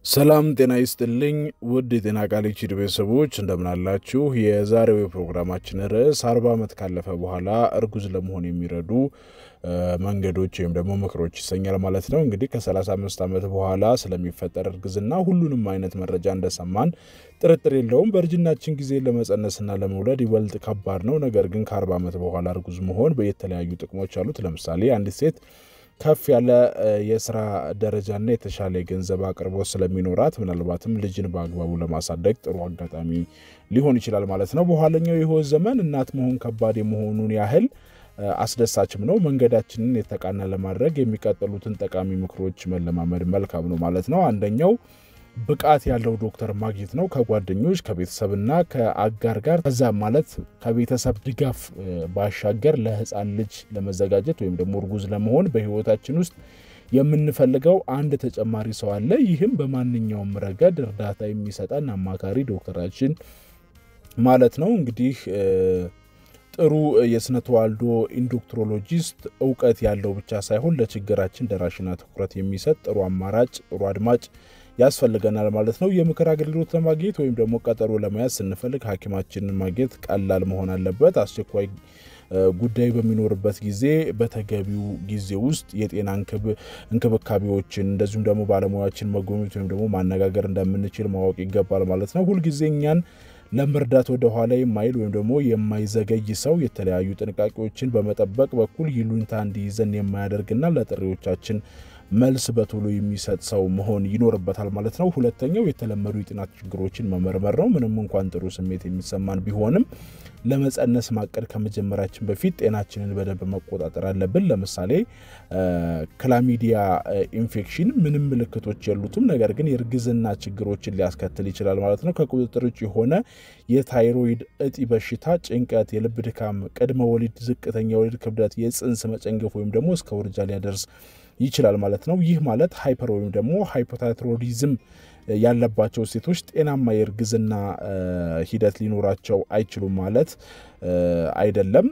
ሰላም ጤና ይስጥልኝ ውድ የጤና ቃል ዩቲዩብ ቤተሰቦች እንደምናላችሁ። የዛሬው የፕሮግራማችን ርዕስ አርባ ዓመት ካለፈ በኋላ እርጉዝ ለመሆን የሚረዱ መንገዶች ወይም ደግሞ ምክሮች ይሰኛል ማለት ነው። እንግዲህ ከ35 ዓመት በኋላ ስለሚፈጠር እርግዝና ሁሉንም አይነት መረጃ እንደሰማን ጥርጥር የለውም። በእርጅናችን ጊዜ ለመጸነስና ለመውለድ ይበልጥ ከባድ ነው። ነገር ግን ከ40 ዓመት በኋላ እርጉዝ መሆን የተለያዩ ጥቅሞች አሉት። ለምሳሌ አንዲት ሴት ከፍ ያለ የስራ ደረጃና የተሻለ የገንዘብ አቅርቦት ስለሚኖራት ምናልባትም ልጅን በአግባቡ ለማሳደግ ጥሩ አጋጣሚ ሊሆን ይችላል ማለት ነው። በኋለኛው የህይወት ዘመን እናት መሆን ከባድ የመሆኑን ያህል አስደሳችም ነው። መንገዳችንን የተቃና ለማድረግ የሚቀጥሉትን ጠቃሚ ምክሮች መለማመድ መልካም ነው ማለት ነው። አንደኛው ብቃት ያለው ዶክተር ማግኘት ነው። ከጓደኞች ከቤተሰብና ከአጋር ጋር ከዛም ማለት ከቤተሰብ ድጋፍ ባሻገር ለህፃን ልጅ ለመዘጋጀት ወይም ደግሞ እርጉዝ ለመሆን በህይወታችን ውስጥ የምንፈልገው አንድ ተጨማሪ ሰው አለ። ይህም በማንኛውም ረገድ እርዳታ የሚሰጠን አማካሪ ዶክተራችን ማለት ነው። እንግዲህ ጥሩ የስነ ተዋልዶ ኢንዶክትሮሎጂስት እውቀት ያለው ብቻ ሳይሆን ለችግራችን ደራሽና ትኩረት የሚሰጥ ጥሩ አማራጭ፣ ጥሩ አድማጭ ያስፈልገናል ማለት ነው። የምክር አገልግሎት ለማግኘት ወይም ደግሞ ቀጠሮ ለመያዝ ስንፈልግ ሐኪማችንን ማግኘት ቀላል መሆን አለበት። አስቸኳይ ጉዳይ በሚኖርበት ጊዜ በተገቢው ጊዜ ውስጥ የጤና እንክብካቤዎችን እንደዚሁም ደግሞ ባለሙያዎችን መጎብኘት ወይም ደግሞ ማነጋገር እንደምንችል ማወቅ ይገባል ማለት ነው። ሁልጊዜ እኛን ለመርዳት ወደ ኋላ የማይል ወይም ደግሞ የማይዘገይ ሰው የተለያዩ ጥንቃቄዎችን በመጠበቅ በኩል ይሉኝታ እንዲይዘን የማያደርግና ለጥሪዎቻችን መልስ በቶሎ የሚሰጥ ሰው መሆን ይኖርበታል ማለት ነው። ሁለተኛው የተለመዱ የጤና ችግሮችን መመርመር ነው። ምንም እንኳን ጥሩ ስሜት የሚሰማን ቢሆንም ለመጸነስ ማቀድ ከመጀመራችን በፊት ጤናችንን በደንብ መቆጣጠር አለብን። ለምሳሌ ክላሚዲያ ኢንፌክሽን ምንም ምልክቶች የሉትም፣ ነገር ግን የእርግዝና ችግሮችን ሊያስከትል ይችላል ማለት ነው። ከቁጥጥር ውጭ የሆነ የታይሮይድ እጢ በሽታ፣ ጭንቀት፣ የልብ ድካም፣ ቅድመ ወሊድ ዝቅተኛ የወሊድ ክብደት፣ የጽንስ መጨንገፍ ወይም ደግሞ እስከ ውርጃ ሊያደርስ ይችላል ማለት ነው። ይህ ማለት ሃይፐር ወይም ደግሞ ሃይፖታይሮይዲዝም ያለባቸው ሴቶች ጤናማ የእርግዝና ሂደት ሊኖራቸው አይችሉም ማለት አይደለም።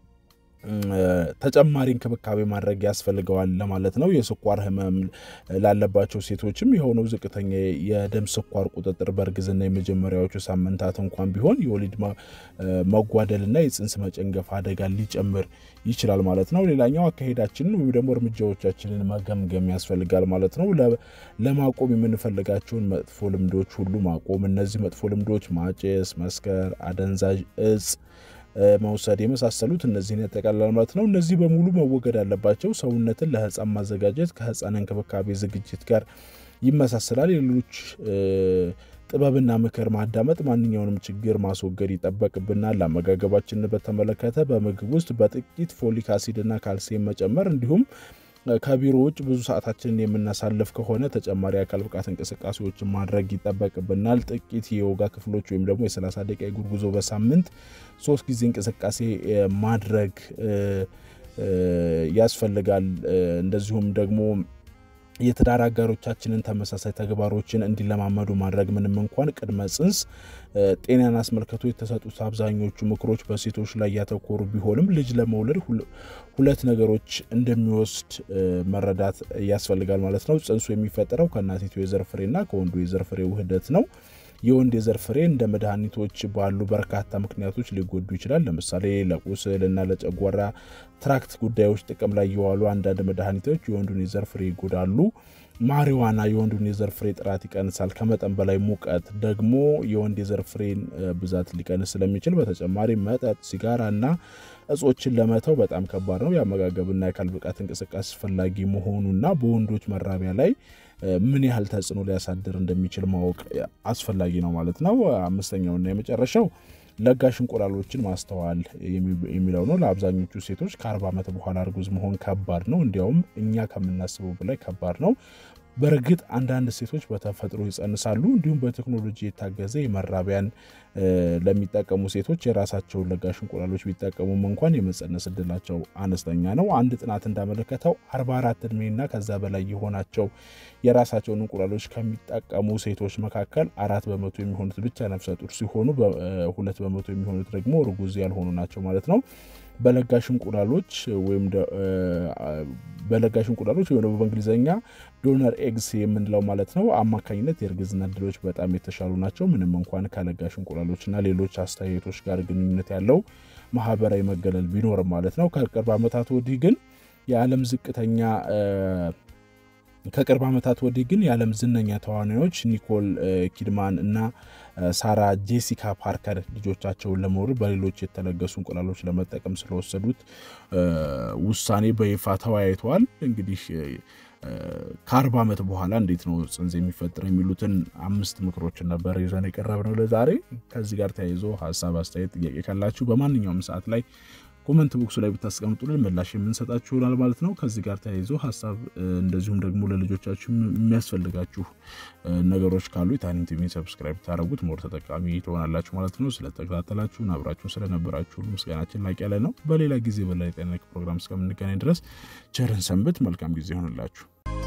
ተጨማሪ እንክብካቤ ማድረግ ያስፈልገዋል ለማለት ነው። የስኳር ህመም ላለባቸው ሴቶችም የሆነው ዝቅተኛ የደም ስኳር ቁጥጥር በእርግዝና የመጀመሪያዎቹ ሳምንታት እንኳን ቢሆን የወሊድ መጓደልና የጽንስ መጨንገፍ አደጋ ሊጨምር ይችላል ማለት ነው። ሌላኛው አካሄዳችንን ወይም ደግሞ እርምጃዎቻችንን መገምገም ያስፈልጋል ማለት ነው። ለማቆም የምንፈልጋቸውን መጥፎ ልምዶች ሁሉ ማቆም። እነዚህ መጥፎ ልምዶች ማጨስ፣ መስከር፣ አደንዛዥ እጽ መውሰድ የመሳሰሉት እነዚህን ያጠቃልላል ማለት ነው። እነዚህ በሙሉ መወገድ አለባቸው። ሰውነትን ለህፃን ማዘጋጀት ከህፃን እንክብካቤ ዝግጅት ጋር ይመሳሰላል። የሌሎች ጥበብና ምክር ማዳመጥ፣ ማንኛውንም ችግር ማስወገድ ይጠበቅብናል። አመጋገባችንን በተመለከተ በምግብ ውስጥ በጥቂት ፎሊክ አሲድና ካልሲየም መጨመር እንዲሁም ከቢሮ ውጭ ብዙ ሰዓታችንን የምናሳልፍ ከሆነ ተጨማሪ አካል ብቃት እንቅስቃሴዎችን ማድረግ ይጠበቅብናል። ጥቂት የዮጋ ክፍሎች ወይም ደግሞ የ30 ደቂቃ የእግር ጉዞ በሳምንት ሶስት ጊዜ እንቅስቃሴ ማድረግ ያስፈልጋል። እንደዚሁም ደግሞ የትዳር አጋሮቻችንን ተመሳሳይ ተግባሮችን እንዲለማመዱ ማድረግ ምንም እንኳን ቅድመ ጽንስ ጤናን አስመልክቶ የተሰጡት አብዛኞቹ ምክሮች በሴቶች ላይ ያተኮሩ ቢሆንም ልጅ ለመውለድ ሁለት ነገሮች እንደሚወስድ መረዳት ያስፈልጋል ማለት ነው። ጽንሱ የሚፈጠረው ከእናቲቱ የዘር ፍሬና ከወንዱ የዘር ፍሬ ውህደት ነው። የወንድ የዘር ፍሬ እንደ መድኃኒቶች ባሉ በርካታ ምክንያቶች ሊጎዱ ይችላል። ለምሳሌ ለቁስል እና ለጨጓራ ትራክት ጉዳዮች ጥቅም ላይ የዋሉ አንዳንድ መድኃኒቶች የወንዱን የዘር ፍሬ ይጎዳሉ። ማሪዋና የወንዱን የዘር ፍሬ ጥራት ይቀንሳል። ከመጠን በላይ ሙቀት ደግሞ የወንድ የዘር ፍሬን ብዛት ሊቀንስ ስለሚችል፣ በተጨማሪ መጠጥ፣ ሲጋራ እና እጾችን ለመተው በጣም ከባድ ነው። የአመጋገብና የአካል ብቃት እንቅስቃሴ አስፈላጊ መሆኑና በወንዶች መራቢያ ላይ ምን ያህል ተጽዕኖ ሊያሳድር እንደሚችል ማወቅ አስፈላጊ ነው ማለት ነው። አምስተኛውና የመጨረሻው ለጋሽ እንቁላሎችን ማስተዋል የሚለው ነው። ለአብዛኞቹ ሴቶች ከአርባ ዓመት በኋላ እርጉዝ መሆን ከባድ ነው። እንዲያውም እኛ ከምናስበው በላይ ከባድ ነው። በእርግጥ አንዳንድ ሴቶች በተፈጥሮ ይጸንሳሉ። እንዲሁም በቴክኖሎጂ የታገዘ የመራቢያን ለሚጠቀሙ ሴቶች የራሳቸውን ለጋሽ እንቁላሎች ቢጠቀሙም እንኳን የመጸነስ እድላቸው አነስተኛ ነው። አንድ ጥናት እንዳመለከተው 44 እድሜና ከዛ በላይ የሆናቸው የራሳቸውን እንቁላሎች ከሚጠቀሙ ሴቶች መካከል አራት በመቶ የሚሆኑት ብቻ ነፍሰ ጡር ሲሆኑ፣ ሁለት በመቶ የሚሆኑት ደግሞ እርጉዝ ያልሆኑ ናቸው ማለት ነው። በለጋሽ እንቁላሎች ወይም በለጋሽ እንቁላሎች ወይም ደግሞ በእንግሊዝኛ ዶነር ኤግስ የምንለው ማለት ነው አማካኝነት የእርግዝና እድሎች በጣም የተሻሉ ናቸው። ምንም እንኳን ከለጋሽ እንቁላሎችና ሌሎች አስተያየቶች ጋር ግንኙነት ያለው ማህበራዊ መገለል ቢኖርም ማለት ነው። ከቅርብ ዓመታት ወዲህ ግን የዓለም ዝቅተኛ ከቅርብ ዓመታት ወዲህ ግን የዓለም ዝነኛ ተዋናዮች ኒኮል ኪድማን እና ሳራ ጄሲካ ፓርከር ልጆቻቸውን ለመውለድ በሌሎች የተለገሱ እንቁላሎች ለመጠቀም ስለወሰዱት ውሳኔ በይፋ ተወያይተዋል። እንግዲህ ከአርባ ዓመት በኋላ እንዴት ነው ጽንስ የሚፈጠር የሚሉትን አምስት ምክሮችን ነበር ይዘን የቀረብነው ለዛሬ። ከዚህ ጋር ተያይዞ ሀሳብ፣ አስተያየት፣ ጥያቄ ካላችሁ በማንኛውም ሰዓት ላይ ኮመንት ቦክሱ ላይ ብታስቀምጡልን ምላሽ የምንሰጣችሁ ይሆናል ማለት ነው። ከዚህ ጋር ተያይዞ ሀሳብ እንደዚሁም ደግሞ ለልጆቻችሁ የሚያስፈልጋችሁ ነገሮች ካሉ የታኒም ቲቪን ሰብስክራይብ ታደረጉት ሞር ተጠቃሚ ትሆናላችሁ ማለት ነው። ስለተከታተላችሁን አብራችሁን ስለነበራችሁ ሁሉ ምስጋናችን ላቅ ያለ ነው። በሌላ ጊዜ በላይ ጤና ፕሮግራም እስከምንገናኝ ድረስ ቸርን ሰንብት። መልካም ጊዜ ይሆንላችሁ።